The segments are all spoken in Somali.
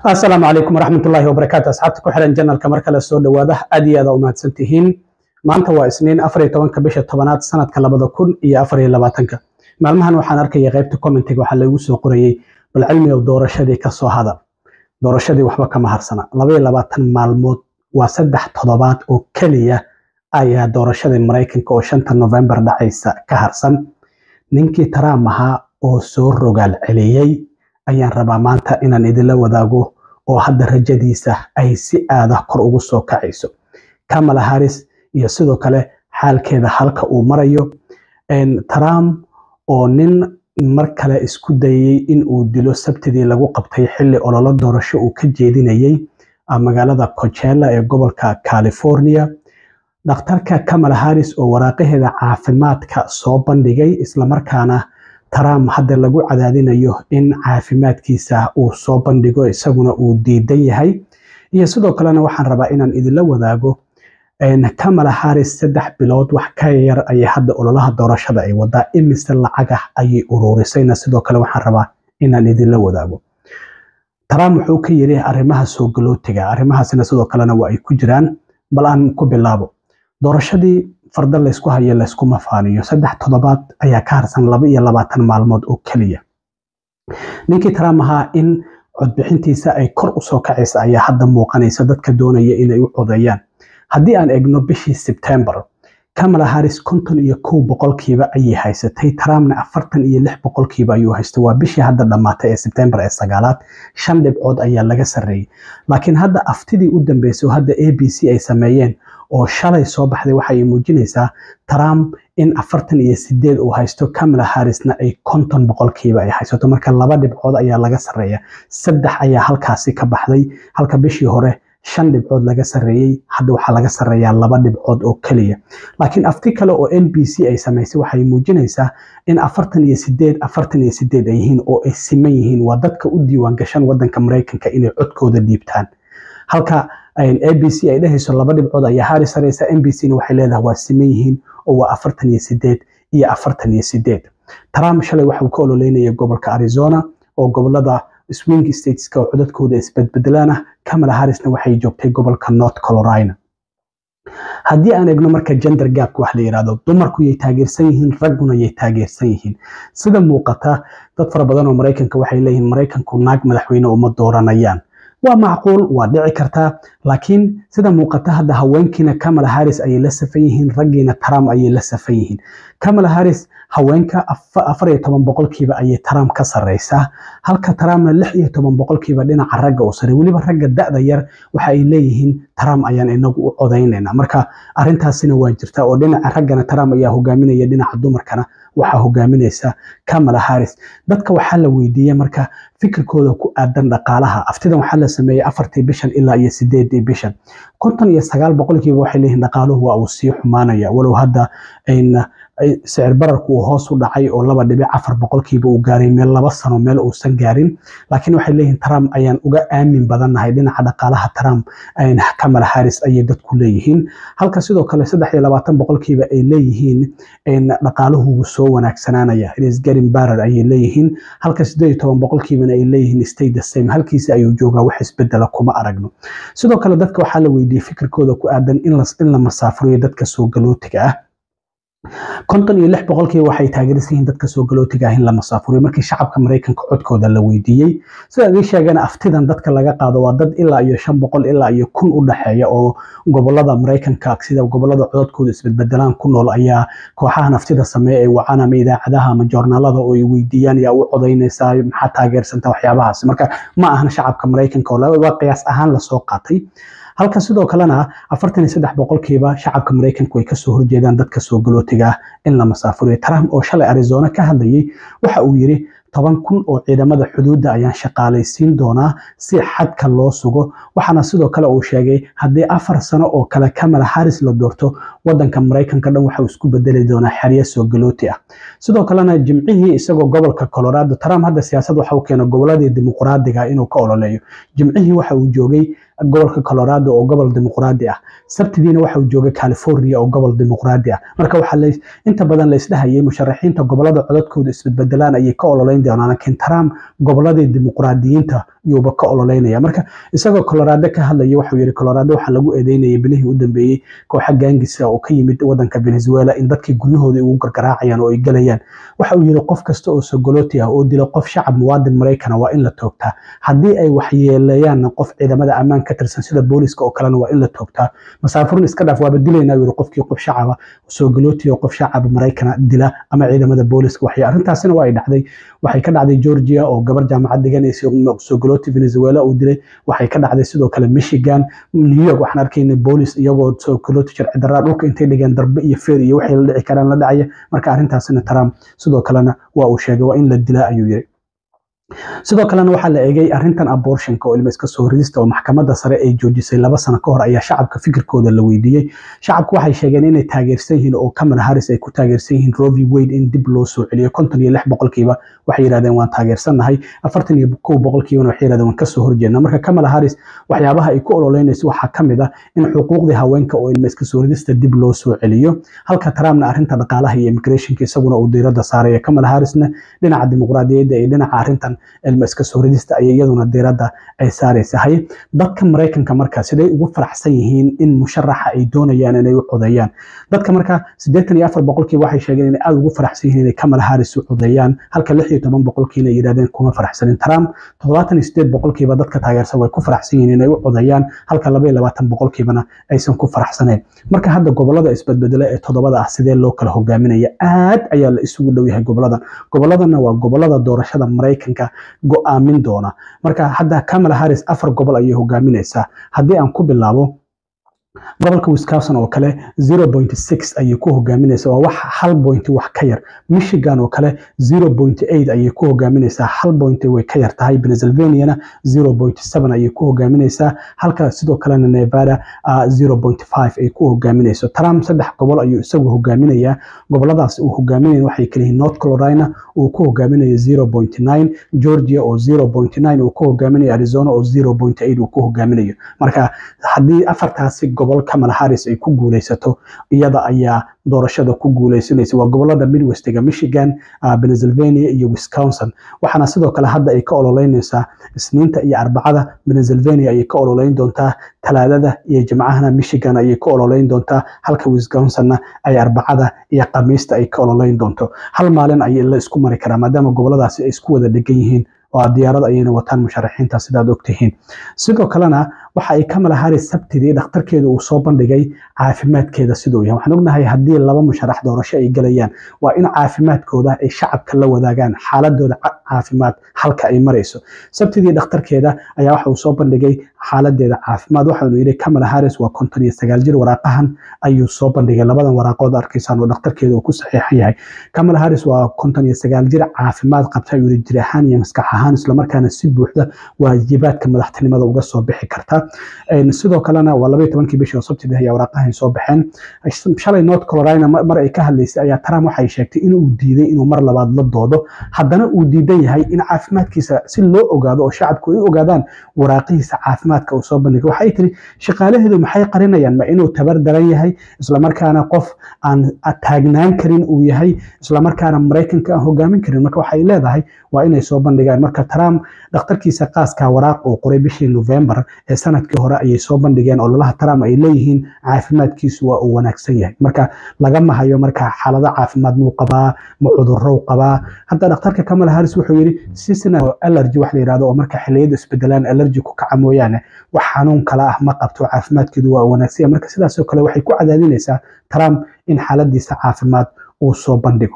asalaamu calaykum waraxmatullaahi wabarakaatu asxaabta ku xiran janalka mar kale soo dhowaada aad iyo aad umahadsan tihiin maanta waa isniin afar iyo tobanka bisha tobanaad sanadka labada kun iyo afar iyo labaatanka maalmahan waxaan arkaya qaybta commentiga waxaa lagu soo qorayey bal cilmigow doorashadii ka soo hadal doorashadii waxba kama harsana laba iyo labaatan maalmood waa saddex toddobaad oo keliya ayaa doorashadii maraykanka oo shanta novembar dhacaysa ka harsan ninkii trump ahaa oo soo rogaal celiyey ayaan rabaa maanta inaan idinla wadaago oo hadda rajadiisa ay si aada kor ugu soo kacayso kamala harris iyo sidoo kale xaalkeeda halka uu marayo trump oo nin mar kale isku dayey in uu dilo sabtidii lagu qabtay xilli ololo doorasho uu ka jeedinayey magaalada coachella ee gobolka california dhakhtarka kamala harris oo waraaqaheeda caafimaadka soo bandhigay islamarkaana trump hadda lagu cadaadinayo in caafimaadkiisa uu soo bandhigo isaguna uu diidan yahay iyo sidoo kalena waxaan rabaa inaan idinla wadaago kamala harris saddex bilood wax ka yar ayay hadda ololaha doorashada ay wadaa imise lacagah ayay uruurisayna sidoo kale waxaan rabaa inaan idinla wadaago trump wuxuu ka yiri arrimaha soo galootiga arrimahaasina sidoo kalena waa ay ku jiraan bal aan ku bilaabo doorashadii farda laysku hayo layskuma faaniyo saddex toddobaad ayaa ka harsan laba iyo labaatan maalmood oo keliya ninkii trump ahaa in codbixintiisa ay kor usoo kacaysa ayaa hadda muuqanaysa dadka doonaya inay u codeeyaan haddii aan egno bishii sebtembar kamala harris konton iyo kow boqolkiiba ayay haysatay trumpna afartan iyo lix boqolkiiba ayuu haystay waa bishii hadda dhammaatay ee sebtembar ee sagaalaad shan dhibcood ayaa laga sarreeyey laakiin hadda aftidii u dambeysay oo hadda a b c ay sameeyeen oo shalay soo baxday waxa ay muujinaysaa trump in afartan iyo sideed uu haysto kamala harrisna ay konton boqolkiiba ay haysato marka laba dhibcood ayaa laga sarreeya saddex ayaa halkaasi ka baxday halka bishii hore shan dhibcood laga sarreeyey hadda waxaa laga sarreeyaa laba dhibcood oo keliya laakiin afti kale oo n b c ay samaysay waxay muujinaysaa in afartan iyo sideed afartan iyo sideed ay yihiin oo ay siman yihiin waa dadka u diiwaan gashan wadanka maraykanka inay codkooda dhiibtaan halka a b c ay dhehayso laba dhibcood ayaa haari sareysa n b c na waxay leedahay waa siman yihiin oo waa afartan iyo sideed iyo afartan iyo sideed trump shalay waxuu ka ololeynaya gobolka arizona oo gobolada swing stateska oo codadkooda isbedbedelaan ah kamala harrisna waxay joogtay gobolka north carolina haddii aan egno marka gender gapka wax la yidhahdo dumarku yay taageersan yihiin ragguna yay taageersan yihiin sida muuqata dad fara badan oo maraykanka waxay leeyihiin maraykanku naag madaxweyne uma dooranayaan waa macquul waa dhici kartaa laakiin sida muuqata hadda haweenkiina kamala harris ayay la safan yihiin raggiina trump ayay la safan yihiin kamala harris haweenka afar iyo toban boqolkiiba ayay trump ka sarreysaa halka trumpna lix iyo toban boqolkiiba dhinaca ragga u saray weliba ragga da-da yar waxa ay leeyihiin trump ayaan inagu u codaynayna marka arrintaasina waa jirta oo dhinaca raggana trump ayaa hogaaminaya dhinaca dumarkana waxaa hogaaminaysa kamala harris dadka waxaa la weydiiyey marka fikirkooda ku aadan dhaqaalaha aftidan waxaa la sameeyey afartii bishan ilaa iyo sideedii bishan konton iyo sagaal boqolkiiba waxay leeyihin dhaqaaluhu waa uu sii xumaanaya walow hadda sicir bararku uu hoos u dhacay oo laba dhibic afar boqolkiiba uu gaaray meel laba sano meel uusan gaarin laakiin waxay leeyihin trump ayaan uga aamin badannahay dhinaca dhaqaalaha trump kamala harris ayay dadku leeyihiin halka sidoo kale saddex iyo labaatan boqolkiiba ay leeyihiin dhaqaaluhu wuu soo wanaagsanaanaya isgarin barar ayay leeyihiin halka sideed iyo toban boqolkiibana ay leeyihiin stay the same halkiisi ayuu joogaa wax isbedela kuma aragno sidoo kale dadka waxaa la weydiiyey fikirkooda ku aadan in la masaafuriyo dadka soo galootiga ah konton iyo lix boqolkiiba waxay taageersan yihiin dadka soo galootiga ah in la masaafuriyo markii shacabka maraykanka codkooda la weydiiyey sida idin sheegana aftidan dadka laga qaado waa dad ilaa iyo shan boqol ilaa iyo kun u dhexeeya oo gobolada maraykanka sida gobolada codadkooda isbedbedelaan ku nool ayaa kooxahan aftida sameeya ay wacaan ama idaacadaha ama joornaalada oo ay weydiiyaan yaa u codaynaysaa maxaa taageersanta waxyaabahaas marka ma ahan shacabka maraykanka oo waa qiyaas ahaan lasoo qaatay halka sidoo kalena afartan iyo saddex boqolkiiba shacabka maraykanku ay kasoo horjeedaan dadka soo galootiga ah in la masaafuriyo trump oo shalay arizona ka hadlayay waxa uu yiri toban kun oo ciidamada xuduudda ayaan shaqaalaysiin doonaa si xadka loo sugo waxaana sidoo kale uu sheegay haddii afar sano oo kale kamala harris la doorto wadanka maraykanka dhan waxa uu isku bedeli doonaa xeryo soo galooti ah sidoo kalena jimcihii isagoo gobolka colorado trump hadda siyaasad waxa uu keena goboladii dimuqraadiga inuu ka ololeeyo jimcihii waxa uu joogay gobolka colorado oo gobol dimuqraadi ah sabtidiina waxa uu joogay california oo gobol dimuqraadi ah marka waxaa inta badan laisdhahayay musharaxiinta gobolada codadkooda isbedbedelaan ayay ka ololeyn doonaan laakiin trump goboladii dimuqraadiyiinta yuuba ka ololeynaya marka isagoo colorado ka hadlaya waxuu yidhi colorado waxaa lagu eedeynayay bilihii u dambeeyey kooxa gaangisa oo ka yimid wadanka venezuela in dadkii guryahooda ugu gargaraacayaan oo ay gelayaan waxa uu yidhi qof kasta oo sogoloti ah oo dila qof shacab muwaadin maraykana waa in la toogtaa haddii ay waxyeeleeyaanna qof ciidamada ammaan ka tirsan sida booliska oo kalena waa in la toogtaa masaafurin iska dhaaf waaba dilaynaa yidhi qofkii qof shacaba sogoloti oo qof shacab maraykana dila ama ciidamada booliska waxay arrintaasina waa ay dhacday waxay ka dhacday georgia oo gabar jaamacad dhiganaysa sogoloti venezuela uu dilay waxay ka dhacday sidoo kale michigan new york waxaan arkayna boolis iyagoo sogoloti sharci darraa dhulka intay dhigeen darbe iyo feer iyo waxay la dhici karaan la dhacaya marka arrintaasina trump sidoo kalena waa uu sheegay waa in la dilaa ayuu yiri sidoo kalena waxaa la eegay arrintan abortionka oo ilma iska soo ridista oo maxkamadda sare ay joojisay laba sano ka hor ayaa shacabka fikirkooda la weydiiyey shacabku waxay sheegeen inay taageersan yihiin oo kamala harris ay ku taageersan yihiin rovi wade in dib loo soo celiyo konton iyo lix boqolkiiba waxay yidhahdeen waan taageersannahay afartan iyo kow boqolkiibana waxay yidhahdeen waan kasoo horjeedna marka kamala harris waxyaabaha ay ku ololeynayso waxaa ka mid ah in xuquuqdii haweenka oo ilma iska soo ridista dib loo soo celiyo halka trumpna arrinta dhaqaalaha iyo immigrationka isaguna uu diiradda saaraya kamala harrisna dhinaca dimuqraadiyadda iyo dhinaca arrintan ilma iska soo ridista ayay iyaduna diiradda ay saaraysa haye dadka maraykanka marka siday ugu faraxsan yihiin in musharaxa ay doonayaan inay u codeeyaan dadka marka siddeetan iyo afar boqolkiiba waxay sheegeen inay aada ugu faraxsan yihiin inay kamala harris u codeeyaan halka lix iyo toban boqolkiina ay yidhahdeen kuma faraxsanin trump toddobaatan iyo sideed boqolkiiba dadka taageersan way ku faraxsan yihiin inay u codeeyaan halka laba iyo labaatan boqolkiibana aysan ku faraxsanayn marka hadda gobolada isbedbedela ee toddobada ah sidee loo kala hogaaminaya aad ayaa la isugu dhow yahay goboladan goboladana waa gobolada doorashada maraykanka go-aamin doona marka hadda kamala harris afar gobol ayay hogaaminaysaa haddii aan ku bilaabo gobolka wisconsin oo kale zero point six ayay ku hogaaminaysaa waa wax hal point wax ka yar michigan oo kale zero point eight ayay ku hogaaminaysaa hal point way ka yar tahay pennsylvaniana zero point seven ayay ku hogaaminaysaa halka sidoo kalena nevada zero point five ay ku hogaaminayso trump saddex gobol ayuu isagu hogaaminayaa goboladaas uu hogaaminaya waxay kaliyihiin north carolina uu ku hogaaminayo zero point nine georgia oo zero point nine uu ku hogaaminayo arizona oo zero point eight uu ku hogaaminayo marka haddii afartaasi gobol kamala harris ay ku guuleysato iyada ayaa doorashada ku guuleysanaysa waa gobolada midwestiga michigan pennsylvania iyo wisconsin waxaana sidoo kale hadda ay ka ololeynaysaa isniinta iyo arbacada pennsylvania ayay ka ololeyn doontaa talaadada iyo jimcahana michigan ayay ka ololeyn doontaa halka wisconsinna ay arbacada iyo khamiista ay ka ololeyn doonto hal maalin ayay la isku mari karaa maadaama goboladaasi ay isku wada dhegan yihiin oo diyaarad ayayna wataan musharaxiinta sidaad ogtihiin sidoo kalena waxa ay kamala harris sabtidii dhakhtarkeeda uu soo bandhigay caafimaadkeeda siduu yahay waxaan ognahay haddii laba musharax doorasho ay gelayaan waa in caafimaadkooda ay shacabka la wadaagaan xaaladooda caafimaad halka ay marayso sabtidii dhakhtarkeeda ayaa waxa uu soo bandhigay xaaladeeda caafimaad waxaanu yidhi kamala harris waa konton iyo sagaal jir waraaqahan ayuu soo bandhigay labadan waraaqood arkaysaan oo dhakhtarkeeda uu ku saxiixan yahay kamala harris waa konton iyo sagaal jir caafimaad qabta ayuu yidhi jir ahaan iyo maskax ahaan islamarkaana si buuxda waajibaadka madaxtinimada uga soo bixi karta sidoo kalena waa labaiyo tobankii bishii oo sabtidii ayaa waraaqahan soo baxeen shalay north carolina mar ay ka hadlaysay ayaa trump waxay sheegtay inuu diiday inuu mar labaad la doodo haddana uu diidan yahay in caafimaadkiisa si loo ogaado oo shacabku ay ogaadaan waraaqihiisa caafimaadka uu soo bandhigay waxay tiri shaqaalaheedu maxay qarinayaan ma inuu tabar daran yahay islamarkaana qof aan taagnaan karin uu yahay islamarkaana maraykanka aan hogaamin karin marka waxay leedahay waa inay soo bandhigaan marka trump dhakhtarkiisa qaaska waraaq uu qoray bishii november ee sanadkii hore ayay soo bandhigeen ololaha trump ay leeyihiin caafimaadkiisu waa uu wanaagsan yahay marka lagama hayo marka xaalado caafimaad muu qabaa ma cudurrow qabaa hadda dhakhtarka kamala harris wuxuu yidhi seasonal allergy wax la yidhahdo oo marka xilliyadu isbedelaan allergy ku kaca mooyaane wax xanuun kala ah ma qabto caafimaadkeedu waa wanaagsan yahay marka sidaasoo kale waxay ku cadaadinaysaa trump in xaaladiisa caafimaad uu soo bandhigo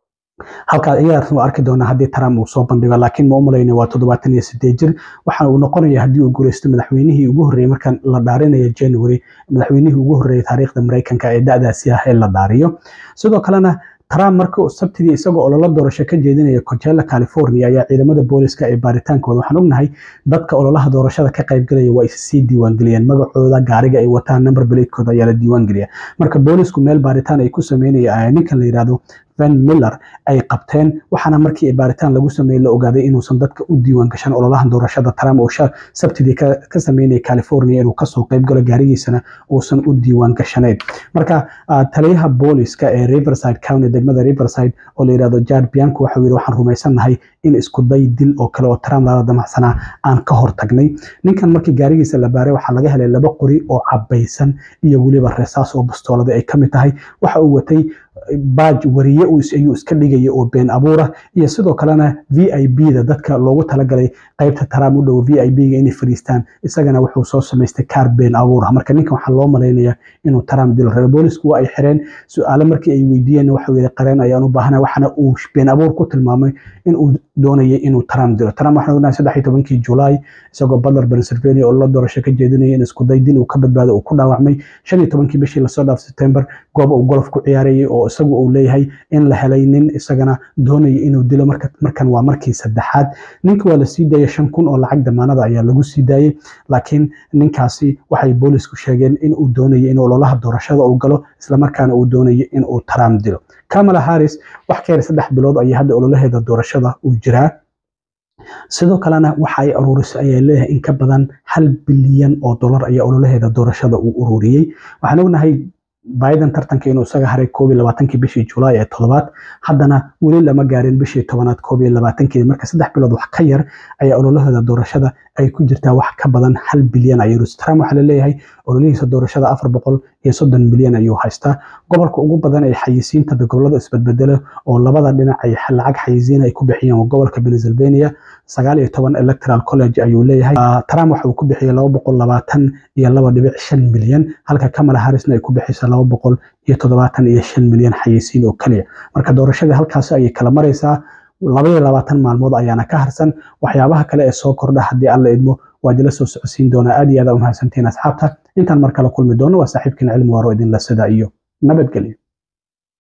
halkaa iyadaa arki doonaa haddii trump uu soo bandhigo laakiin ma u malayna waa toddobaatan iyo sideed jir waxa uu noqonaya haddii uu guuleysto madaxweynihii ugu horreeyey markan la dhaarinayo january madaxweynihii ugu horreeyey taariikhda maraykanka ee da-daasi ah ee la dhaariyo sidoo kalena trump marka sabtidii isagoo ololo doorasho ka jeedinaya coachella california ayaa ciidamada booliska ee baaritaankooda waxaan ognahay dadka ololaha doorashada ka qaybgalaya waa issii diiwaangeliyeen magacooda gaariga ay wataan number blatekooda ayaa la diiwaangeliya marka boolisku meel baaritaan ay ku sameynaya ninkan la yidhahdo van miller ay qabteen waxaana markii baaritaan lagu sameeyey la ogaaday inuusan dadka u diiwaan gashan ololahan doorashada trump oo sabtidii ka sameynaya california inuu kasoo qayb galo gaarigiisana uusan u diiwaan gashanayn marka taliyaha booliska ee riverside county degmada riverside oo la yirahdo jard bianco waxau yidhi waxaan rumaysannahay in iskuday dil oo kale oo trump lala damacsanaa aan ka hortagnay ninkan markii gaarigiisa la baaray waxaa laga helay laba qori oo cabaysan iyo weliba resaas oo bastoolada ay kamid tahay waxa uu watay baaj wariye ayuu iska dhigaya oo been abuura iyo sidoo kalena v i b da dadka loogu talagalay qaybta trump u dhow v i b ga inay fadhiistaan isagana wuxuu soo samaystay kaar been abuura marka ninkan waxaa loo malaynaya inuu trump dilo rabo boolisku waa ay xireen su-aale markii ay weydiiyeen waxau yidhi qareen ayaan u baahana waxaana uu been abuur ku tilmaamay in uu doonayay inuu trump dilo trump waxaan ognahay saddex iyo tobankii julaay isagoo butler pennsylvania oo la doorasho ka jeedinaya in iskuday dil uu ka badbaado uu ku dhaawacmay shan iyo tobankii bishii lasoo dhaaf september goob uu golf ku ciyaarayay oo isagu uu leeyahay in la helay nin isagana doonaya inuu dilo markan waa markii saddexaad ninka waa la sii daayay shan kun oo lacag damaanada ayaa lagu sii daayey laakiin ninkaasi waxay boolisku sheegeen in uu doonaya in ololaha doorashada uu galo islamarkaana uu doonaya in uu trump dilo kamala harris wax ka yar saddex bilood ayay hadda ololaheeda doorashada uu jiraa sidoo kalena waxa ay aruurisay ayaa leeyahay in ka badan hal bilyan oo dollar ayaa ololaheeda doorashada uu ururiyey waxaan ognahay biden tartanka inuu isaga haray koob iyo labaatankii bishii julaay ee toddobaad haddana weli lama gaarin bishii tobanaad koob iyo labaatankeedi marka saddex bilood wax ka yar ayaa ololahooda doorashada ay ku jirtaa wax ka badan hal bilyan ayuu trump waxaa laleeyahay ololihiisa doorashada afar boqol iyo soddon milyan ayuu haystaa gobolka ugu badan ee xayisiinta gobolada isbedbedela oo labada dhinac ay lacag xayisiin ay ku bixiyeen gobolka pennsylvania sagaal iyo toban electoral college ayuu leeyahay trump waxa uu ku bixiyey laba boqol labaatan iyo laba dhibic shan milyan halka kamala harrisna ay ku bixisa laba boqol iyo toddobaatan iyo shan milyan xayisiin oo keliya marka doorashadii halkaasi ayay kala maraysaa laba iyo labaatan maalmood ayaana ka harsan waxyaabaha kale ee soo kordha haddii alla idmo waa idinla soo socodsiin doonaa aad iyo aad umahadsantiin asxaabta intaan mar kale kulmi doono waa saaxiibkiina cilmi waaro idinla sida iyo nabadgelyo